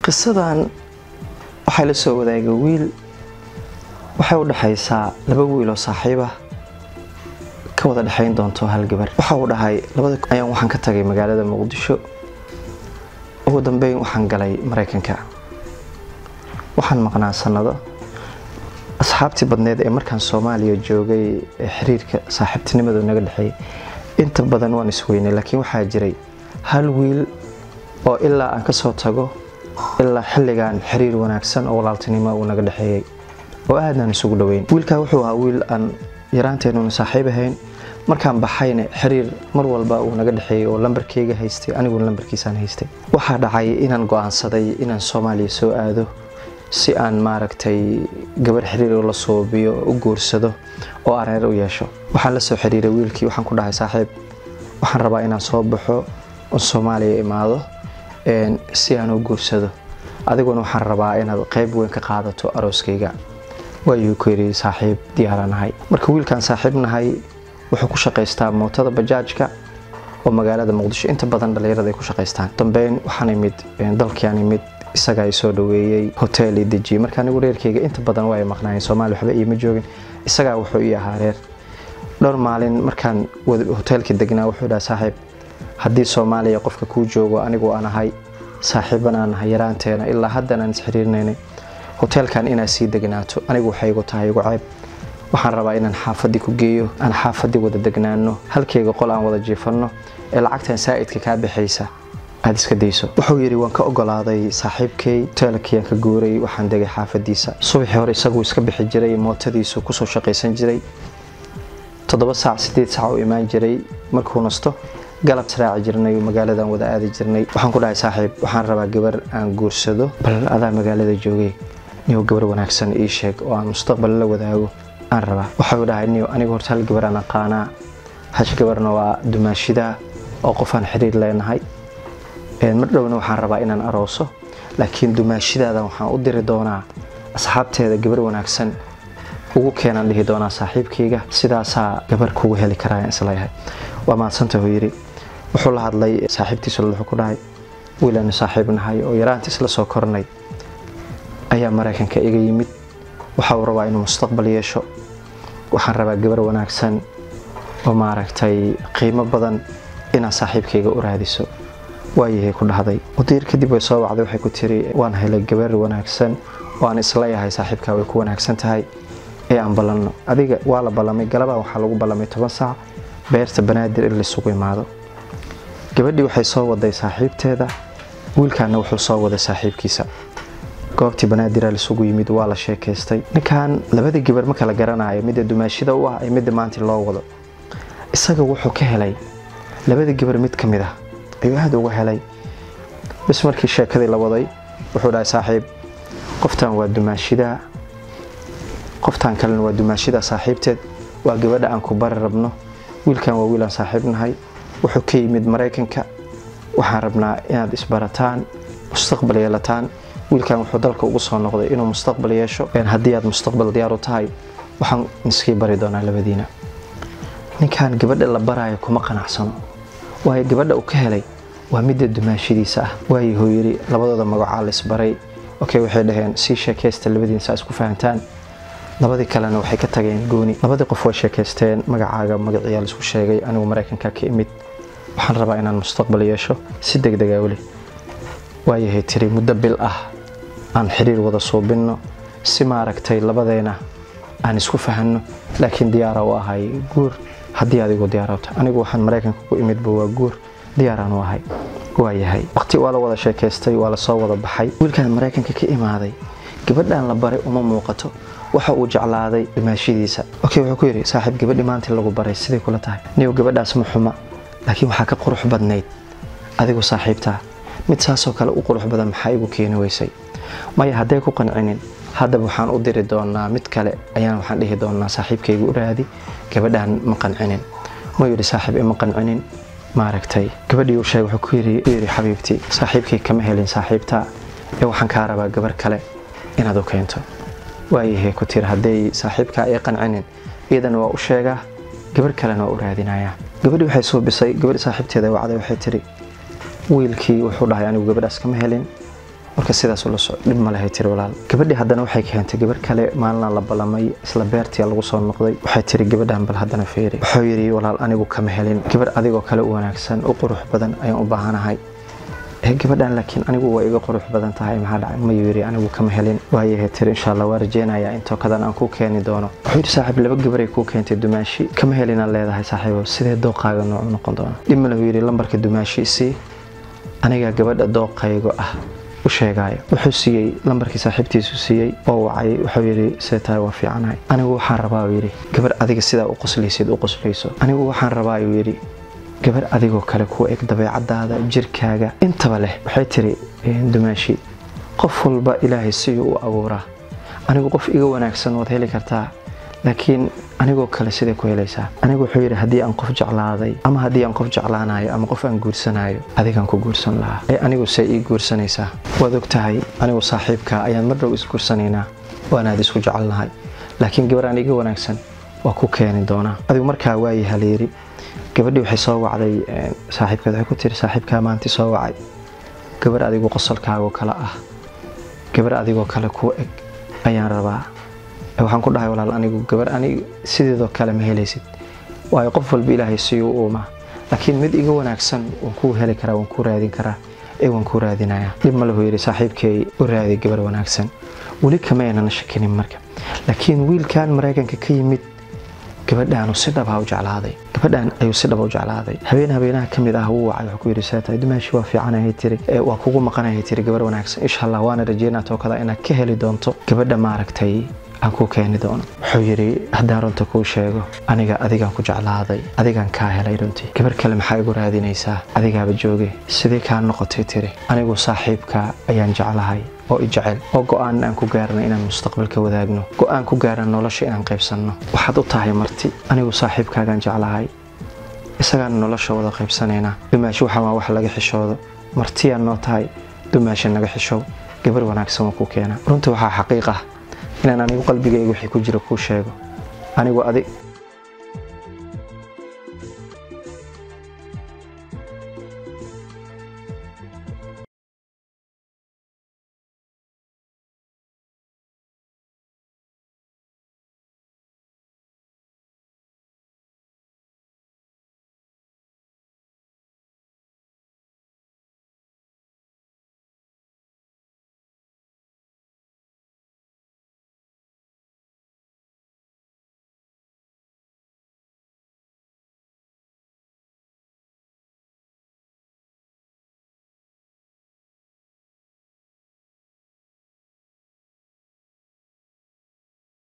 qisadan waxay la soo wadaagay wiil waxay u dhexaysaa laba wiil oo saaxiib ah ka wada dhexayn doonto hal gabar waxa uu dhahay labada ayaan waxaan ka tagay magaalada muqdisho ugu dambeyn waxaan galay maraykanka waxaan maqnaa sanado asxaabtii badneed ee markaan soomaaliya joogay ee xiriirka saaxiibtinimadu naga dhexeeyay inta badan waan isweynay laakiin waxaa jiray hal wiil oo ilaa aan kasoo tago ilaa xilligan xiriir wanaagsan oo walaaltinimo uu naga dhexeeyey oo aadaan isugu dhoweyn wiilkaa wuxuu ahaa wiil aan yaraanteenuna saaxiib ahayn markaan baxayna xiriir mar walba uu naga dhexeeyey oo lambarkeyga haystay aniguna lambarkiisaan haystay waxaa dhacay inaan go-aansaday inaan soomaaliya soo aado si aan maaragtay gabar xiriir oo la suubiyo u guursado oo areer u yeesho waxaan la soo xiriiray wiilkii waxaan ku dhahay saaxiib waxaan rabaa inaan soo baxo oo soomaaliya imaado si aan u guursado adiguna waxaan rabaa inaad qayb weyn ka qaadato arooskayga waayuu ku yidhi saaxiib diyaaranahay marka wiilkaan saaxiib nahay wuxuu ku shaqaystaa mootada bajaajka oo magaalada muqdisho inta badan dhallinyarada ay ku shaqaystaan dambeyn waxaan imid dalkiaan imid isagaa i soo dhaweeyey hotel i dejiyey marka anigu reerkayga inta badan waa ay maqnaayeen soomaaliya waxba iima joogin isagaa wuxuu ii ahaa reer dhowr maalin markaan hoteelka degnaa wuxuu dhaha saaxiib haddii soomaaliya qofka kuu joogo anigu aan ahay saaxiibanaan nahay yaraanteena ilaa haddan aan isxiriirnaynay hoteelkan inaad sii degnaato anigu waxay igu tahay igu ceeb waxaan rabaa inaan xaafadii ku geeyo aan xaafadii wada degnaano halkayga qol aan wada jiifanno ee lacagtan saa'idka kaa baxaysa aad iska dayso wuxuu yidhi waan ka ogolaaday saaxiibkay hoteelkiyaan ka guuray waxaan degay xaafadiisa subaxii hore isaguu iska bixi jiray mootadiisu kusoo shaqaysan jiray toddoba saac sideed saac u imaan jiray markuu nasto galab raaci jirnay magaaladan wada aadi jirnay waxaan ku dhahay saaxiib waxaan rabaa gabar aan guursado bal adaa magaalada joogay niyo gabar wanaagsan ii sheeg oo aan mustaqbal la wadaago aan rabaa waxau dhahay niyo anigu horta hal gabar aan aqaanaa hash gabarna waa dumaashida oo qofaan xiriir leenahay mar dhowna waxaan rabaa inaan arooso laakiin dumaashidaadan waxaan u diri doonaa asxaabteeda gabar wanaagsan ugu keenaan dhihi doonaa saaxiibkayga sidaasaa gabar kugu heli karaayan isleeyahay waa maadsanta huu yidhi wuxuu la hadlay saaxiibtiisu wuxuu ku dhahay wiilaanu saaxiib nahay oo yaraanta isla soo kornay ayaa maraykanka iga yimid waxa uu rabaa inuu mustaqbal yeesho waxaan rabaa gabar wanaagsan oo maaragtay qiimo badan inaad saaxiibkayga u raadiso waayahay ku dhahday mudiir kadib way soo wacday waxay ku tiri waan helay gabar wanaagsan oo aan isleeyahay saaxiibkaa way ku wanaagsan tahay ee aan ballanno adiga waa la ballamay galabaa waxaa lagu ballamay toban saac beerta banaadir in laisugu imaado gabadhii waxay soo waday saaxiibteeda wiilkaana wuxuu soo waday saaxiibkiisa goobtii banaadira laisugu yimid waa la sheekaystay ninkan labadii gabar ma kala garanayo midda dumaashida u ah ee midda maanta loo wado isaga wuxuu ka helay labadii gabar mid ka mid ah ayuu aada uga helay bis markii sheekadii la waday wuxuu dhahay saaxiib qoftan waa dumaashidaa qoftan kalena waa dumaashida saaxiibteed waa gabadha aan ku bari rabno wiilkan waa wiilaan saaxiib nahay wuxuu ka yimid maraykanka waxaan rabnaa inaad isbarataan mustaqbal yeelataan wiilkan wuxuu dalka ugu soo noqday inuu mustaqbal yeesho haddii aad mustaqbal diyaar u tahay waxaan iskii bari doonaa labadiina ninkan gabadha la baraayo kuma qanacsano waayo gabadha uu ka helay waa midda dumaashadiisa ah waayahuu yidhi labadooda magacaa la isbaray okay waxay dhaheen sii sheekaysta labadiina saa isku fahantaan labadii kalena waxay ka tageen gooni labadii qof way sheekaysteen magacaaga magaciyaa laisku sheegay anigu maraykanka ka imid waxaan rabaa inaan mustaqbal yeesho si degdega weli waayahay tiri muddo bil ah aan xiriir wada suubinno si maaragtay labadeena aan isku fahanno laakiin diyaara u ahay guur haddii adigu diyaarata anigu waxaan maraykanka ku imidba waa guur diyaaraan u ahay waayahay waqti waa la wada sheekaystay waa lasoo wada baxay wiilkaan maraykanka ka imaaday gabadhan la baray uma muuqato waxa uu jeclaaday dhimaashadiisa okay wuxuu ku yidhi saaxiib gabadhi maanta lagu baray siday kula tahay niyow gabadhaas ma xuma laakiin waxaa ka qurux badnayd adigu saaxiibtaa mid saasoo kale u qurux badan maxaa igu keeni weysay maya hadday ku qancinin haddaba waxaan u diri doonaa mid kale ayaan waxaan dhihi doonaa saaxiibkayga u raadi gabadhaan ma qancinin ma yidhi saaxiib ima qancinin maaragtay gabadhii uu sheegay wuxuu ku yidhi xabiibtii saaxiibkay kama helin saaxiibtaa ee waxaan kaa rabaa gabar kale inaad u keento waayahay ku tiri hadday saaxiibkaa ay qancinin iyadana waa u sheegaa gabar kalena waa u raadinayaa gabadhii waxay suubisay gabadhi saaxiibteeda wacday waxay tiri wiilkii wuxuu dhahay anigu gabadhaas kama helin marka sidaas ula soo dhib ma lehay tiri walaal gabadhii haddana waxay keentay gabar kale maalina la ballamay isla beertii lagu soo noqday waxay tiri gabadhan bal haddana feeri wuxuu yidhi walaal anigu kama helin gabar adigoo kale u wanaagsan u qurux badan ayaan u baahanahay gabadhan laakiin anigu waa iga qurux badan tahay maxaa dhacay mayuu yidhi anigu kama helin waayahay tiri insha allah waa rajeynayaa intoo kadan aan kuu keeni doono wuxuu yidhi saaxiib laba gabaray kuu keentay dumaashi kama helinaad leedahay saaxiibo sidee dooqaaga noocu noqon doona dhib lahu yidhi lambarka dumaashi isii anigaa gabadha dooqaygo ah u sheegaayo wuxuu siiyey lambarkii saaxiibtiisu siiyey oo wacay wuxuu yidhi see tahay waa fiicanahay anigu waxaan rabaa uu yidhi gabar adiga sidaa u qoslaysid u qoslayso anigu waxaan rabaa uu yidhi gabar adigoo kale ku eg dabeecadaada jirkaaga intaba leh waxay tiri dumaashi qof walba ilaahay siduu u abuuraa anigu qof iga wanaagsan waad heli kartaa laakiin anigoo kale siday ku helaysaa anigu wuxuu yidhi haddii aan qof jeclaaday ama haddii aan qof jeclaanayo ama qof aan guursanayo adigaan ku guursan lahaa ee anigu say ii guursanaysaa waad og tahay anigu saaxiibkaa ayaan mar dhow isguursanaynaa waanaad isku jecelnahay laakiin gabar aan iga wanaagsan waa ku keeni doonaa adigu markaa waayaha layidhi gabadhii waxay soo wacday saaxiibkeed waxay ku tiri saaxiibkaa maanti soo wacay gabar adigu qosolkaagoo kale ah gabar adigoo kale ku eg ayaan rabaa waxaan ku dhahay walaal anigu gabar anig sideedoo kale ma helaysid waayo qof walba ilaahay siyuu uuma laakiin mid iga wanaagsan waan kuu heli karaa waan kuu raadin karaa ee waan kuu raadinayaa dhib ma lahu yidhi saaxiibkay u raadi gabar wanaagsan weli kama aynana shakinin marka laakiin wiilkan maraykanka ka yimid gabadhaanu si dhabaa u jeclaaday gabadhan ayuu si dhaba u jeclaaday habeen habeenaha ka mid ah wuu wacay wuxuu ku yidhi seetahay dumaashi waa fiicanahay tiri waa kugu maqanahay tiri gabar wanaagsan insha allah waana rajeynaa tookada inaad ka heli doonto gabadha maaragtay aan kuu keeni doono wuxuu yidhi haddaan runta kuu sheego aniga adigaan ku jeclaaday adigaan kaa helay runtii gabar kale maxaa igu raadinaysaa adigaaba jooge sidee kaa noqotay tiri anigu saaxiibka ayaan jeclahay oo i jecel oo go-aan aan ku gaarna inaan mustaqbalka wadaagno go-aan ku gaarna nolosha inaan qaybsanno waxaad u tahay marti anigu saaxiibkaagaan jeclahay isagaan nolosha wada qaybsanaynaa dumaashi waxaa waa wax laga xishoodo martiyaan noo tahay dumaashi naga xishow gabar wanaagsan waa kuu keena runtii waxaa xaqiiq ah inaan anigu qalbigayga wixii ku jira kuu sheego anigu adig